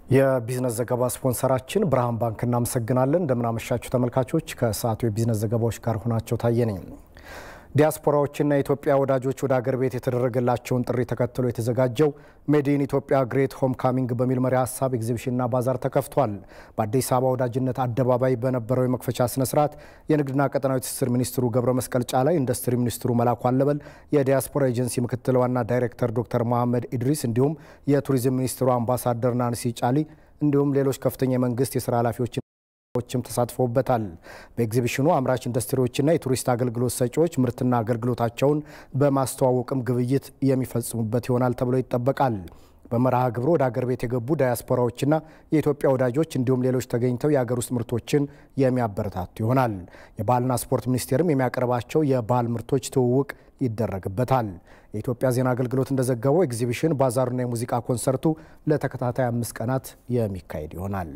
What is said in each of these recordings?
የቢዝነስ ዘገባ ስፖንሰራችን ብርሃን ባንክ እናመሰግናለን። እንደምናመሻችሁ ተመልካቾች፣ ከሰዓቱ የቢዝነስ ዘገባዎች ጋር ሆናቸው ታየ ነኝ። ዲያስፖራዎችና የኢትዮጵያ ወዳጆች ወደ አገር ቤት የተደረገላቸውን ጥሪ ተከትሎ የተዘጋጀው ሜድ ኢን ኢትዮጵያ ግሬት ሆም ካሚንግ በሚል መሪ ሀሳብ ኤግዚቢሽንና ባዛር ተከፍቷል። በአዲስ አበባ ወዳጅነት አደባባይ በነበረው የመክፈቻ ስነ ስርዓት የንግድና ቀጠናዊ ትስስር ሚኒስትሩ ገብረ መስቀል ጫላ፣ ኢንዱስትሪ ሚኒስትሩ መላኩ አለበል፣ የዲያስፖራ ኤጀንሲ ምክትል ዋና ዳይሬክተር ዶክተር መሐመድ ኢድሪስ እንዲሁም የቱሪዝም ሚኒስትሩ አምባሳደር ናንሲ ጫሊ እንዲሁም ሌሎች ከፍተኛ የመንግስት የስራ ኃላፊዎች ችም ተሳትፈውበታል። በኤግዚቢሽኑ አምራች ኢንዱስትሪዎችና የቱሪስት አገልግሎት ሰጪዎች ምርትና አገልግሎታቸውን በማስተዋወቅም ግብይት የሚፈጽሙበት ይሆናል ተብሎ ይጠበቃል። በመርሃ ግብሩ ወደ አገር ቤት የገቡ ዳያስፖራዎችና የኢትዮጵያ ወዳጆች እንዲሁም ሌሎች ተገኝተው የአገር ውስጥ ምርቶችን የሚያበረታቱ ይሆናል። የባህልና ስፖርት ሚኒስቴርም የሚያቀርባቸው የባህል ምርቶች ትውውቅ ይደረግበታል። የኢትዮጵያ ዜና አገልግሎት እንደዘገበው ኤግዚቢሽን፣ ባዛሩና የሙዚቃ ኮንሰርቱ ለተከታታይ አምስት ቀናት የሚካሄድ ይሆናል።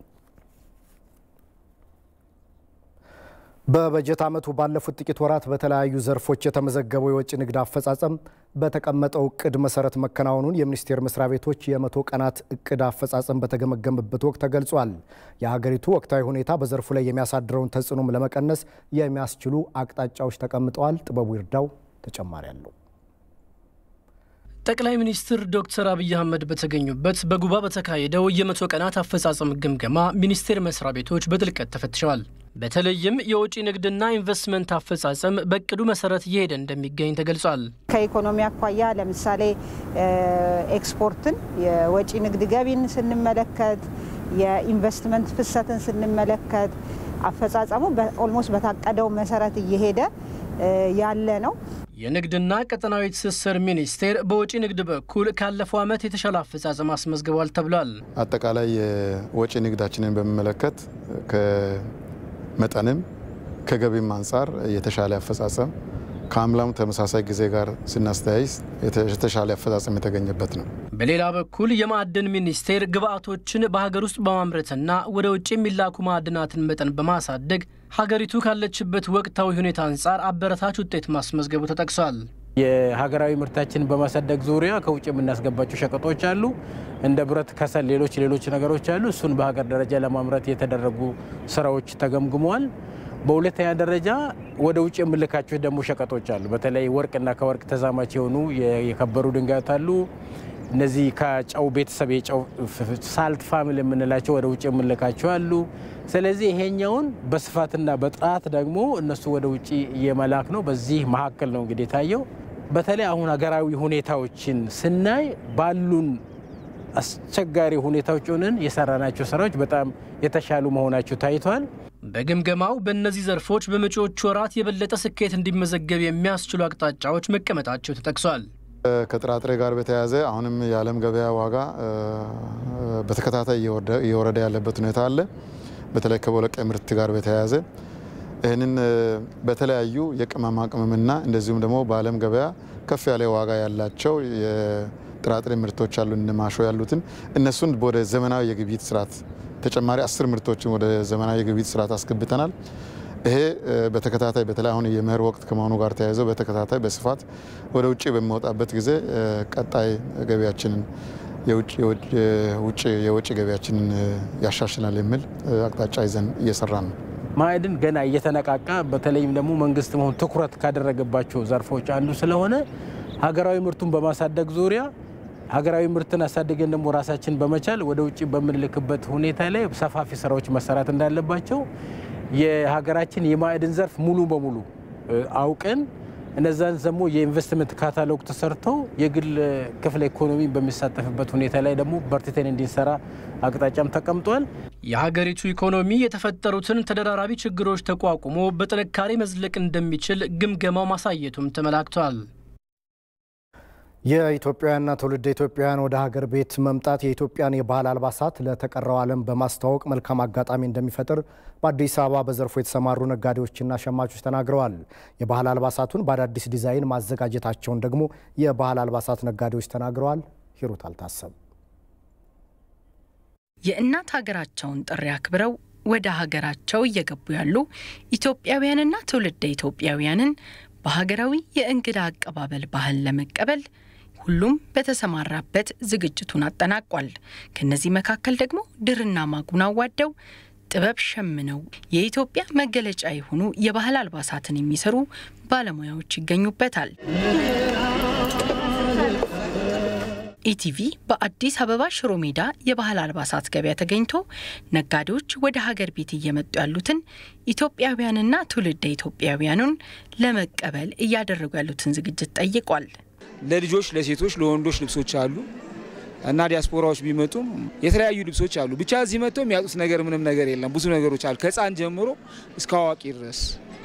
በበጀት ዓመቱ ባለፉት ጥቂት ወራት በተለያዩ ዘርፎች የተመዘገበው የወጪ ንግድ አፈጻጸም በተቀመጠው እቅድ መሰረት መከናወኑን የሚኒስቴር መስሪያ ቤቶች የመቶ ቀናት እቅድ አፈጻጸም በተገመገመበት ወቅት ተገልጿል። የሀገሪቱ ወቅታዊ ሁኔታ በዘርፉ ላይ የሚያሳድረውን ተጽዕኖም ለመቀነስ የሚያስችሉ አቅጣጫዎች ተቀምጠዋል። ጥበቡ ይርዳው ተጨማሪ አለው። ጠቅላይ ሚኒስትር ዶክተር አብይ አህመድ በተገኙበት በጉባ በተካሄደው የመቶ ቀናት አፈጻጸም ግምገማ ሚኒስቴር መስሪያ ቤቶች በጥልቀት ተፈትሸዋል። በተለይም የውጭ ንግድና ኢንቨስትመንት አፈጻጸም በእቅዱ መሰረት እየሄደ እንደሚገኝ ተገልጿል። ከኢኮኖሚ አኳያ ለምሳሌ ኤክስፖርትን፣ የወጪ ንግድ ገቢን ስንመለከት፣ የኢንቨስትመንት ፍሰትን ስንመለከት አፈጻጸሙ ኦልሞስት በታቀደው መሰረት እየሄደ ያለ ነው። የንግድና ቀጠናዊ ትስስር ሚኒስቴር በወጪ ንግድ በኩል ካለፈው ዓመት የተሻለ አፈጻጸም አስመዝግቧል ተብሏል። አጠቃላይ የወጪ ንግዳችንን በሚመለከት ከመጠንም ከገቢም አንጻር የተሻለ አፈጻጸም ከአምላሙ ተመሳሳይ ጊዜ ጋር ስናስተያይ የተሻለ አፈጻጸም የተገኘበት ነው። በሌላ በኩል የማዕድን ሚኒስቴር ግብዓቶችን በሀገር ውስጥ በማምረትና ወደ ውጭ የሚላኩ ማዕድናትን መጠን በማሳደግ ሀገሪቱ ካለችበት ወቅታዊ ሁኔታ አንጻር አበረታች ውጤት ማስመዝገቡ ተጠቅሷል። የሀገራዊ ምርታችንን በማሳደግ ዙሪያ ከውጭ የምናስገባቸው ሸቀጦች አሉ፣ እንደ ብረት፣ ከሰል፣ ሌሎች ሌሎች ነገሮች አሉ። እሱን በሀገር ደረጃ ለማምረት የተደረጉ ስራዎች ተገምግመዋል። በሁለተኛ ደረጃ ወደ ውጭ የምልካቸው ደግሞ ሸቀጦች አሉ። በተለይ ወርቅና ከወርቅ ተዛማች የሆኑ የከበሩ ድንጋዮች አሉ። እነዚህ ከጨው ቤተሰብ የጨው ሳልት ፋሚሊ የምንላቸው ወደ ውጭ የምንልካቸው አሉ። ስለዚህ ይሄኛውን በስፋትና በጥራት ደግሞ እነሱ ወደ ውጭ የመላክ ነው። በዚህ መካከል ነው እንግዲህ የታየው። በተለይ አሁን ሀገራዊ ሁኔታዎችን ስናይ ባሉን አስቸጋሪ ሁኔታዎች ሆነን የሰራናቸው ስራዎች በጣም የተሻሉ መሆናቸው ታይቷል። በግምገማው በእነዚህ ዘርፎች በመጪዎቹ ወራት የበለጠ ስኬት እንዲመዘገብ የሚያስችሉ አቅጣጫዎች መቀመጣቸው ተጠቅሷል። ከጥራጥሬ ጋር በተያያዘ አሁንም የዓለም ገበያ ዋጋ በተከታታይ እየወረደ ያለበት ሁኔታ አለ። በተለይ ከቦለቄ ምርት ጋር በተያያዘ ይህንን በተለያዩ የቅመማ ቅመምና እንደዚሁም ደግሞ በዓለም ገበያ ከፍ ያለ ዋጋ ያላቸው የጥራጥሬ ምርቶች አሉ ማሾ ያሉትን እነሱን ወደ ዘመናዊ የግብይት ስርዓት ተጨማሪ አስር ምርቶችን ወደ ዘመናዊ የግብይት ስርዓት አስገብተናል። ይሄ በተከታታይ በተለይ አሁን የመኸር ወቅት ከመሆኑ ጋር ተያይዘው በተከታታይ በስፋት ወደ ውጭ በሚወጣበት ጊዜ ቀጣይ ገቢያችንን የውጭ ገቢያችንን ያሻሽላል የሚል አቅጣጫ ይዘን እየሰራን ነው። ማዕድን ገና እየተነቃቃ በተለይም ደግሞ መንግስት መሆን ትኩረት ካደረገባቸው ዘርፎች አንዱ ስለሆነ ሀገራዊ ምርቱን በማሳደግ ዙሪያ ሀገራዊ ምርትን አሳድገን ደግሞ ራሳችን በመቻል ወደ ውጭ በምንልክበት ሁኔታ ላይ ሰፋፊ ስራዎች መሰራት እንዳለባቸው የሀገራችን የማዕድን ዘርፍ ሙሉ በሙሉ አውቀን እነዛን ደግሞ የኢንቨስትመንት ካታሎግ ተሰርተው የግል ክፍለ ኢኮኖሚ በሚሳተፍበት ሁኔታ ላይ ደግሞ በርትተን እንዲንሰራ አቅጣጫም ተቀምጧል። የሀገሪቱ ኢኮኖሚ የተፈጠሩትን ተደራራቢ ችግሮች ተቋቁሞ በጥንካሬ መዝለቅ እንደሚችል ግምገማው ማሳየቱም ተመላክቷል። የኢትዮጵያውያንና ትውልደ ኢትዮጵያውያን ወደ ሀገር ቤት መምጣት የኢትዮጵያን የባህል አልባሳት ለተቀረው ዓለም በማስተዋወቅ መልካም አጋጣሚ እንደሚፈጥር በአዲስ አበባ በዘርፉ የተሰማሩ ነጋዴዎችና ሸማቾች ተናግረዋል። የባህል አልባሳቱን በአዳዲስ ዲዛይን ማዘጋጀታቸውን ደግሞ የባህል አልባሳት ነጋዴዎች ተናግረዋል። ሂሩት አልታሰብ የእናት ሀገራቸውን ጥሪ አክብረው ወደ ሀገራቸው እየገቡ ያሉ ኢትዮጵያውያንና ትውልደ ኢትዮጵያውያንን በሀገራዊ የእንግዳ አቀባበል ባህል ለመቀበል ሁሉም በተሰማራበት ዝግጅቱን አጠናቋል። ከነዚህ መካከል ደግሞ ድርና ማጉን አዋደው ጥበብ ሸምነው የኢትዮጵያ መገለጫ የሆኑ የባህል አልባሳትን የሚሰሩ ባለሙያዎች ይገኙበታል። ኢቲቪ በአዲስ አበባ ሽሮ ሜዳ የባህል አልባሳት ገበያ ተገኝቶ ነጋዴዎች ወደ ሀገር ቤት እየመጡ ያሉትን ኢትዮጵያውያንና ትውልደ ኢትዮጵያውያኑን ለመቀበል እያደረጉ ያሉትን ዝግጅት ጠይቋል። ለልጆች፣ ለሴቶች፣ ለወንዶች ልብሶች አሉ እና ዲያስፖራዎች ቢመጡም የተለያዩ ልብሶች አሉ። ብቻ እዚህ መጥተው የሚያጡት ነገር ምንም ነገር የለም። ብዙ ነገሮች አሉ ከህፃን ጀምሮ እስከ አዋቂ ድረስ።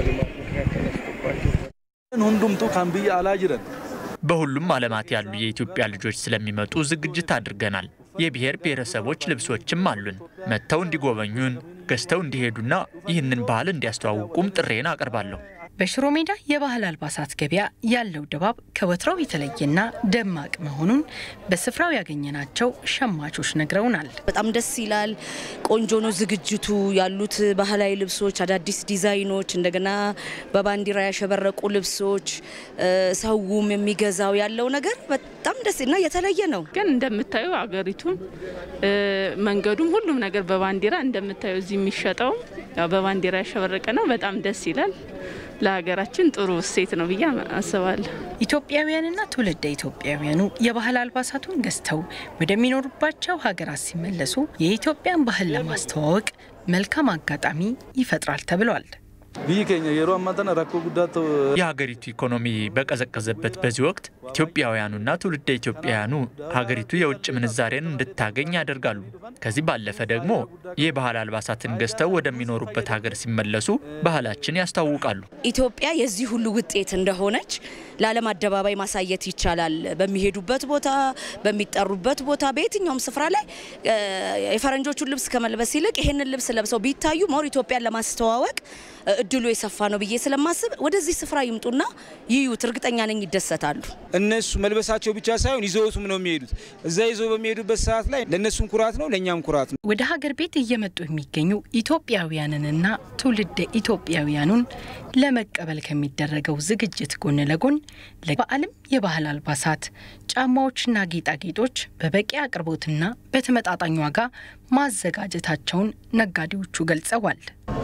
ሁንዱምቱ ካን ብያ አላ ጅረን በሁሉም ዓለማት ያሉ የኢትዮጵያ ልጆች ስለሚመጡ ዝግጅት አድርገናል። የብሔር ብሔረሰቦች ልብሶችም አሉን። መጥተው እንዲጎበኙን፣ ገዝተው እንዲሄዱና ይህንን ባህል እንዲያስተዋውቁም ጥሬን አቀርባለሁ። በሽሮ ሜዳ የባህል አልባሳት ገበያ ያለው ድባብ ከወትሮው የተለየና ደማቅ መሆኑን በስፍራው ያገኘናቸው ሸማቾች ነግረውናል። በጣም ደስ ይላል። ቆንጆ ነው ዝግጅቱ። ያሉት ባህላዊ ልብሶች፣ አዳዲስ ዲዛይኖች፣ እንደገና በባንዲራ ያሸበረቁ ልብሶች፣ ሰውም የሚገዛው ያለው ነገር በጣም ደስ እና የተለየ ነው። ግን እንደምታዩ አገሪቱም መንገዱም ሁሉም ነገር በባንዲራ እንደምታዩ እዚህ የሚሸጠው ያው በባንዲራ ያሸበረቀ ነው። በጣም ደስ ይላል። ለሀገራችን ጥሩ እሴት ነው ብዬ አስባለሁ። ኢትዮጵያውያንና ትውልደ ኢትዮጵያውያኑ የባህል አልባሳቱን ገዝተው ወደሚኖሩባቸው ሀገራት ሲመለሱ የኢትዮጵያን ባህል ለማስተዋወቅ መልካም አጋጣሚ ይፈጥራል ተብሏል። ብይ ኬኛ የሮ አማተና ረኮ ጉዳት የሀገሪቱ ኢኮኖሚ በቀዘቀዘበት በዚህ ወቅት ኢትዮጵያውያኑና ትውልደ ኢትዮጵያውያኑ ሀገሪቱ የውጭ ምንዛሬን እንድታገኝ ያደርጋሉ። ከዚህ ባለፈ ደግሞ የባህል አልባሳትን ገዝተው ወደሚኖሩበት ሀገር ሲመለሱ ባህላችን ያስታውቃሉ። ኢትዮጵያ የዚህ ሁሉ ውጤት እንደሆነች ለዓለም አደባባይ ማሳየት ይቻላል። በሚሄዱበት ቦታ፣ በሚጠሩበት ቦታ፣ በየትኛውም ስፍራ ላይ የፈረንጆቹን ልብስ ከመልበስ ይልቅ ይህንን ልብስ ለብሰው ቢታዩ ሞር ኢትዮጵያን ለማስተዋወቅ እድሉ የሰፋ ነው ብዬ ስለማስብ ወደዚህ ስፍራ ይምጡና ይዩት። እርግጠኛ ነኝ ይደሰታሉ። እነሱ መልበሳቸው ብቻ ሳይሆን ይዘውቱም ነው የሚሄዱት። እዛ ይዘው በሚሄዱበት ሰዓት ላይ ለእነሱም ኩራት ነው፣ ለእኛም ኩራት ነው። ወደ ሀገር ቤት እየመጡ የሚገኙ ኢትዮጵያውያንንና ትውልደ ኢትዮጵያውያኑን ለመቀበል ከሚደረገው ዝግጅት ጎን ለጎን ለበዓልም የባህል አልባሳት፣ ጫማዎችና ጌጣጌጦች በበቂ አቅርቦትና በተመጣጣኝ ዋጋ ማዘጋጀታቸውን ነጋዴዎቹ ገልጸዋል።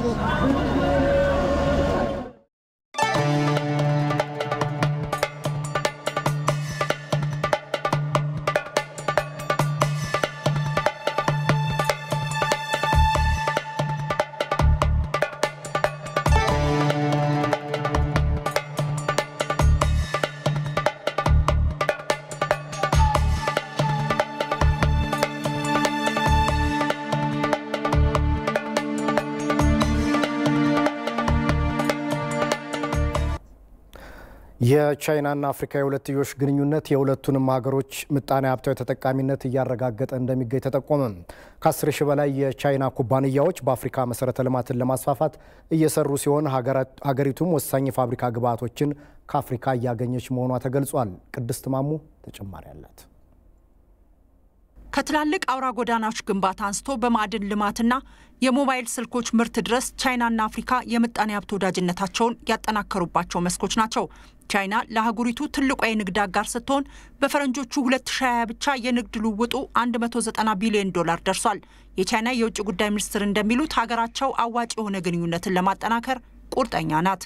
የቻይናና አፍሪካ የሁለትዮሽ ግንኙነት የሁለቱንም ሀገሮች ምጣኔ ሀብታዊ ተጠቃሚነት እያረጋገጠ እንደሚገኝ ተጠቆመ። ከ10 ሺህ በላይ የቻይና ኩባንያዎች በአፍሪካ መሰረተ ልማትን ለማስፋፋት እየሰሩ ሲሆን ሀገሪቱም ወሳኝ የፋብሪካ ግብዓቶችን ከአፍሪካ እያገኘች መሆኗ ተገልጿል። ቅድስት ማሙ ተጨማሪ አላት። ከትላልቅ አውራ ጎዳናዎች ግንባታ አንስቶ በማዕድን ልማትና የሞባይል ስልኮች ምርት ድረስ ቻይናና አፍሪካ የምጣኔ ሀብት ወዳጅነታቸውን ያጠናከሩባቸው መስኮች ናቸው። ቻይና ለአህጉሪቱ ትልቋ የንግድ አጋር ስትሆን በፈረንጆቹ 2020 ብቻ የንግድ ልውውጡ 190 ቢሊዮን ዶላር ደርሷል። የቻይና የውጭ ጉዳይ ሚኒስትር እንደሚሉት ሀገራቸው አዋጭ የሆነ ግንኙነትን ለማጠናከር ቁርጠኛ ናት።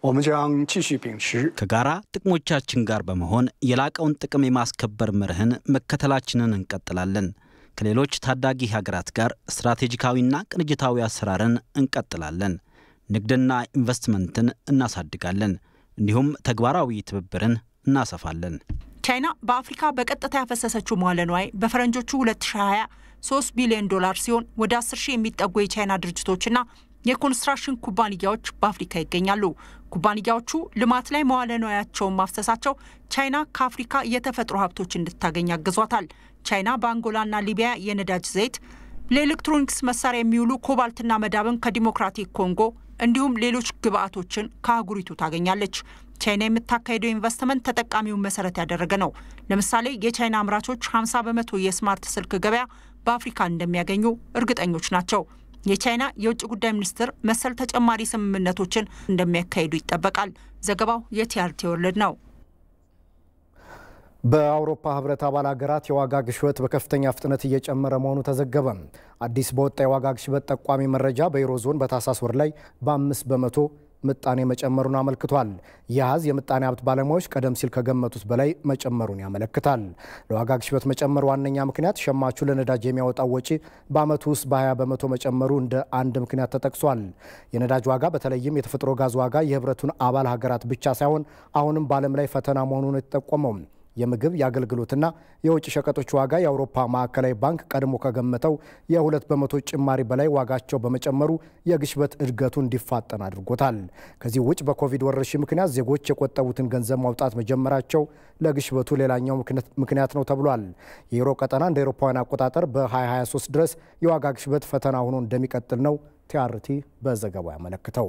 ከጋራ ጥቅሞቻችን ጋር በመሆን የላቀውን ጥቅም የማስከበር መርህን መከተላችንን እንቀጥላለን። ከሌሎች ታዳጊ ሀገራት ጋር ስትራቴጂካዊና ቅንጅታዊ አሰራርን እንቀጥላለን። ንግድና ኢንቨስትመንትን እናሳድጋለን። እንዲሁም ተግባራዊ ትብብርን እናሰፋለን። ቻይና በአፍሪካ በቀጥታ ያፈሰሰችው መዋለ ንዋይ በፈረንጆቹ 2020 3 ቢሊዮን ዶላር ሲሆን ወደ 10 ሺህ የሚጠጉ የቻይና ድርጅቶችና የኮንስትራክሽን ኩባንያዎች በአፍሪካ ይገኛሉ። ኩባንያዎቹ ልማት ላይ መዋለ ንዋያቸውን ማፍሰሳቸው ቻይና ከአፍሪካ የተፈጥሮ ሀብቶች እንድታገኝ አግዟታል። ቻይና በአንጎላና ሊቢያ የነዳጅ ዘይት፣ ለኤሌክትሮኒክስ መሳሪያ የሚውሉ ኮባልትና መዳብን ከዲሞክራቲክ ኮንጎ እንዲሁም ሌሎች ግብአቶችን ከአህጉሪቱ ታገኛለች። ቻይና የምታካሄደው ኢንቨስትመንት ተጠቃሚውን መሰረት ያደረገ ነው። ለምሳሌ የቻይና አምራቾች 50 በመቶ የስማርት ስልክ ገበያ በአፍሪካ እንደሚያገኙ እርግጠኞች ናቸው። የቻይና የውጭ ጉዳይ ሚኒስትር መሰል ተጨማሪ ስምምነቶችን እንደሚያካሂዱ ይጠበቃል። ዘገባው የቲአርቲ ወርልድ ነው። በአውሮፓ ህብረት አባል ሀገራት የዋጋ ግሽበት በከፍተኛ ፍጥነት እየጨመረ መሆኑ ተዘገበ። አዲስ በወጣ የዋጋ ግሽበት ጠቋሚ መረጃ በዩሮ ዞን በታህሳስ ወር ላይ በአምስት በመቶ ምጣኔ መጨመሩን አመልክቷል። ይህ አሃዝ የምጣኔ ሀብት ባለሙያዎች ቀደም ሲል ከገመቱት በላይ መጨመሩን ያመለክታል። ለዋጋ ግሽበት መጨመር ዋነኛ ምክንያት ሸማቹ ለነዳጅ የሚያወጣው ወጪ በዓመቱ ውስጥ በ20 በመቶ መጨመሩ እንደ አንድ ምክንያት ተጠቅሷል። የነዳጅ ዋጋ በተለይም የተፈጥሮ ጋዝ ዋጋ የህብረቱን አባል ሀገራት ብቻ ሳይሆን አሁንም በዓለም ላይ ፈተና መሆኑን የተጠቆመው የምግብ የአገልግሎትና የውጭ ሸቀጦች ዋጋ የአውሮፓ ማዕከላዊ ባንክ ቀድሞ ከገመተው የሁለት በመቶ ጭማሪ በላይ ዋጋቸው በመጨመሩ የግሽበት እድገቱ እንዲፋጠን አድርጎታል። ከዚህ ውጭ በኮቪድ ወረርሽኝ ምክንያት ዜጎች የቆጠቡትን ገንዘብ ማውጣት መጀመራቸው ለግሽበቱ ሌላኛው ምክንያት ነው ተብሏል። የዩሮ ቀጠና እንደ አውሮፓውያን አቆጣጠር በ2023 ድረስ የዋጋ ግሽበት ፈተና ሆኖ እንደሚቀጥል ነው ቲአርቲ በዘገባው ያመለክተው።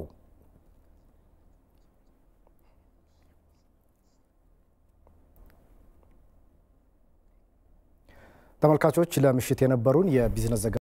ተመልካቾች ለምሽት የነበሩን የቢዝነስ ዘገባ